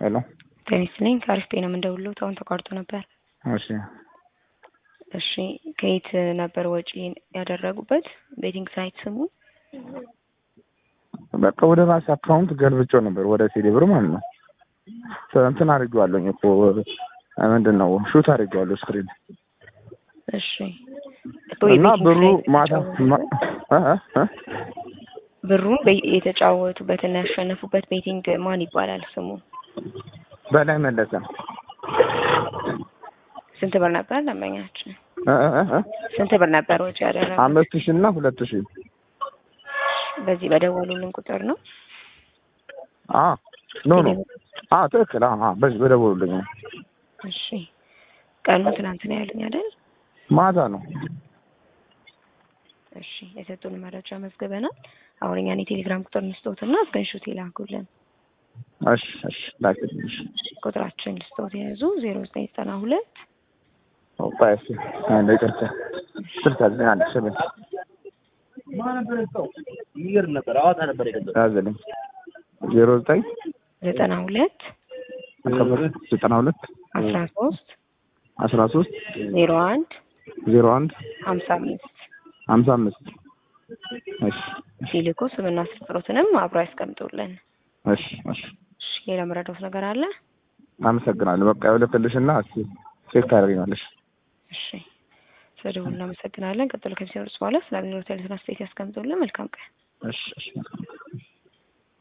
ሄሎ ጤና ይስጥልኝ ከአሪፍ ጤና የምንደውልዎት አሁን ተቋርጦ ነበር። እሺ እሺ ከየት ነበር ወጪ ያደረጉበት? ቤቲንግ ሳይት ስሙ? በቃ ወደ ራሴ አካውንት ገልብጬው ነበር ወደ ቴሌ ብር ማለት ነው። እንትን አድርጌዋለሁኝ እኮ ምንድን ነው ሹት አድርጌዋለሁ ስክሪን እሺ እና ብሩ ማታ ማ- እ እ እ ብሩን በ- የተጫወቱበትና ያሸነፉበት ቤቲንግ ማን ይባላል ስሙ? በላይ መለሰ ስንት ብር ነበር ደንበኛችን? እ እ እ እ ስንት ብር ነበር ወጪ ያደረጉት? አምስት ሺህ እና ሁለት ሺህ በዚህ በደወሉልን ቁጥር ነው? አ ኖ ኖ አ ትክክል አ አ በዚህ በደወሉልኝ ነው። እሺ ቀኑ ትናንት ነው ያሉኝ አይደል? ማታ ነው እሺ የሰጡን መረጃ መዝግበናል። አሁን እኛን የቴሌግራም ቁጥር እንስጦትና ስክሪንሾት ይላኩልን። እሺ እሺ ላክልኝ እሺ ቁጥራችን ልስጦት የያዙ ዜሮ ዘጠኝ ዘጠና ሁለት ኦፓ እሺ አንዴ ይቅርታ ስልሳ ዘጠኝ አንድ ሰበን የሚገርም ነበር። ሐዋሳ ነበር የገዛው። ያዘልኝ ዜሮ ዘጠኝ ዘጠና ሁለት ዘጠና ሁለት አስራ ሶስት አስራ ሶስት ዜሮ አንድ ዜሮ አንድ ሀምሳ አምስት ሀምሳ አምስት እሺ ሲልኩ ስምና ስልክ ቁጥሮትንም አብሮ ያስቀምጡልን። እሺ እሺ እሺ ሌላ መረዳት ነገር አለ? አመሰግናለሁ። በቃ ይኸውልሽና እስኪ ቼክ ታደርጊኛለሽ። እሺ ስለደውሉ እናመሰግናለን። ቀጥሎ ከሚሰሩት በኋላ ስለሚኖሩት ያሉትን አስተያየት ያስቀምጡልን። መልካም ቀን። እሺ እሺ